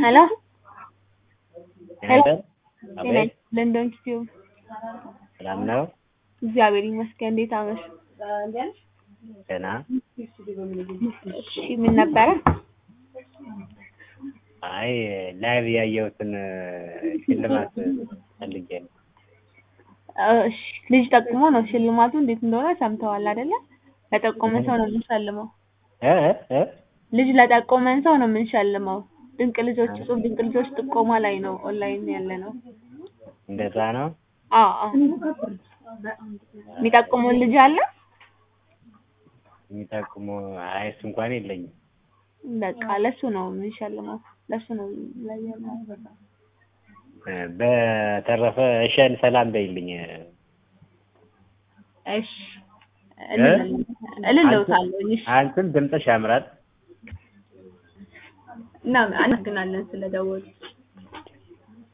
ሄሎ ሄሎ ጤና አቤት ለንደን ቲዩብ ሰላም ነው? እግዚአብሔር ይመስገን። እንዴት አመሽ? ደህና እሺ ምን ነበረ? አይ ላይቭ ያየሁትን ሽልማት ፈልጌ ነው። እሺ ልጅ ጠቁሞ ነው ሽልማቱ እንዴት እንደሆነ ሰምተዋል አይደለ? ለጠቆመን ሰው ነው የምንሸልመው። እ እ ልጅ ለጠቆመን ሰው ነው የምንሸልመው። ድንቅ ልጆች እጹብ ድንቅ ልጆች ጥቆማ ላይ ነው ኦንላይን ያለ ነው። እንደዛ ነው። አዎ አዎ። የሚጠቁሙን ልጅ አለ? የሚጠቁሙ አይ እሱ እንኳን የለኝም። በቃ ለሱ ነው የምንሸልመው። ለሱ ነው ላይ ያለው። እ በተረፈ እሸን ሰላም በይልኝ። እሺ እልልዎታለሁ። እሺ አንቺም ድምፅሽ ያምራል። እና አመሰግናለን ስለደወሉ።